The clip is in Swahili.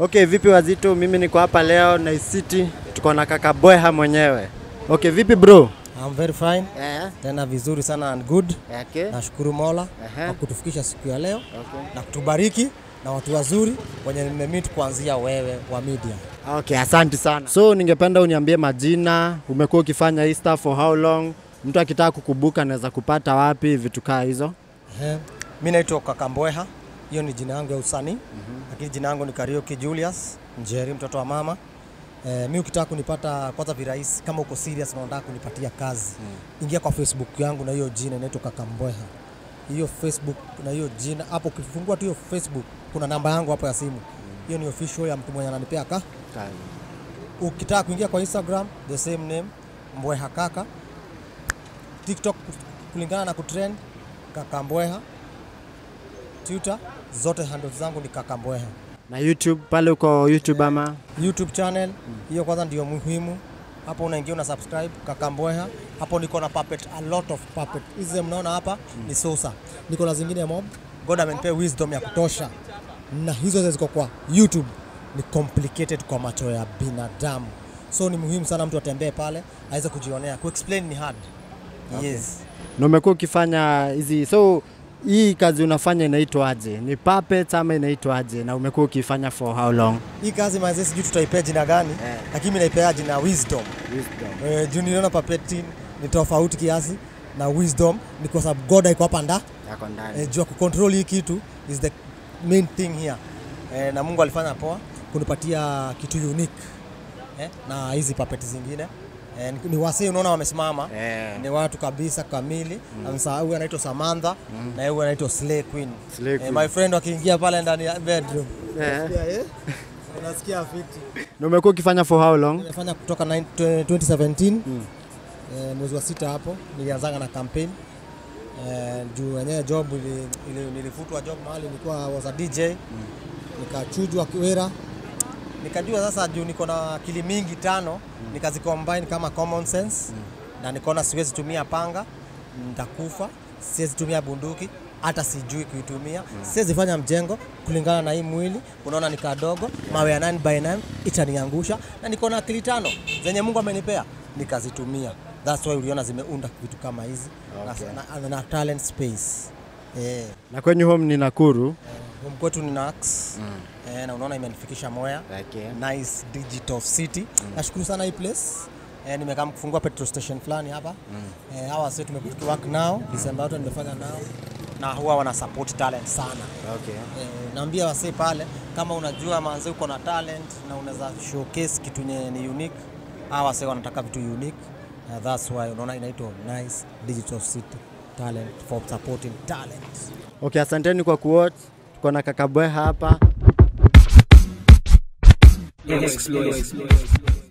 Okay, vipi wazito? Mimi niko hapa leo Nice City, tuko na kaka Bweha mwenyewe. Okay, vipi bro? I'm very fine. Eh, Tena vizuri sana and good. okay. Nashukuru Mola Aha. kwa kutufikisha siku ya leo Okay. na kutubariki na watu wazuri wenye nimemeet kuanzia wewe wa media. Okay, asante sana. So ningependa uniambie majina, umekuwa ukifanya hii stuff for how long? Mtu akitaka kukubuka anaweza kupata wapi vitu kaa hizo? Ehe. Mi naitwa Kakambweha, hiyo ni jina yangu ya usanii lakini jina yangu ni Karaoke Julius Njeri, mtoto wa mama. Eh, mi ukitaka kunipata kwanza virahisi, kama uko serious na unataka kunipatia kazi ingia kwa Facebook yangu na hiyo jina inaitwa Kakambweha. Hiyo Facebook na hiyo jina hapo, ukifungua tu hiyo Facebook kuna namba yangu hapo ya simu, hiyo ni official ya mtu mwenye ananipea ka ukitaka kuingia kwa Instagram the same name Mbweha Kaka, TikTok kulingana na kutrend Kaka Mbweha, Twitter zote handles zangu ni Kaka Mbweha. Na YouTube pale uko YouTube ama? YouTube channel hiyo kwanza ndio muhimu. Hapo unaingia una subscribe Kaka Mbweha. Hapo niko na puppet, a lot of puppet. Hizi mnaona hapa ni Sosa. Niko na zingine mob. God amenipea wisdom ya kutosha. Na hizo zote ziko kwa YouTube ni complicated kwa macho ya binadamu. So ni muhimu sana mtu atembee pale aweze kujionea. Kuexplain ni hard. Yes. Na umekuwa ukifanya hizi so hii kazi unafanya inaitwaje? Ni puppets ama inaitwaje? Na umekuwa ukifanya for how long? Hii kazi mazee sijui tutaipea jina gani, Eh. lakini mimi naipea jina wisdom. Wisdom. Eh, juu niliona puppetry ni tofauti kiasi na wisdom ni kwa sababu God iko hapa nda Yako ndani. eh, juu ya kucontrol hii kitu is the main thing here eh, na Mungu alifanya poa kunipatia kitu unique eh, na hizi puppet zingine eh, ni, ni wasee unaona wamesimama Eh. ni watu kabisa kamili mm. huyu anaitwa Samantha na huyu anaitwa Slay Queen, Slay Eh, Queen. my friend wakiingia pale ndani ya bedroom Eh. yeah, eh? unasikia fiti Na umekuwa ukifanya for how long? Nimefanya kutoka 9 2017 eh, mwezi wa sita hapo nilianzanga na campaign eh, juu wenyewe job ili, ili, nilifutwa job mahali nilikuwa was a DJ nikachujwa Kiwera nikajua sasa juu niko na akili mingi tano nikazicombine kama common sense na nikaona siwezi tumia panga nitakufa siwezi tumia bunduki hata sijui kuitumia siwezi fanya mjengo kulingana na hii mwili unaona ni kadogo mawe ya 9 by 9 itaniangusha na niko na akili tano zenye Mungu amenipea nikazitumia that's why uliona zimeunda vitu kama hizi Okay. na, na, na talent space eh Na kwenye home ni Nakuru. home kwetu ni Nax eh, na unaona imenifikisha Moya Okay. nice digital city nashukuru sana hii place eh, nimekaa kufungua petrol station fulani hapa eh, hawa sasa tumekuwa work nao December yote nimefanya nao na huwa wana support talent sana Okay. eh, naambia wasee pale kama unajua manze uko na talent na unaweza showcase kitu nye ni unique hawa wasee wanataka vitu unique uh, that's why unaona inaitwa nice digital city talent for supporting talent Okay, asanteni kwa kuwatch. Tuko na kaka Bweha hapa. Explore.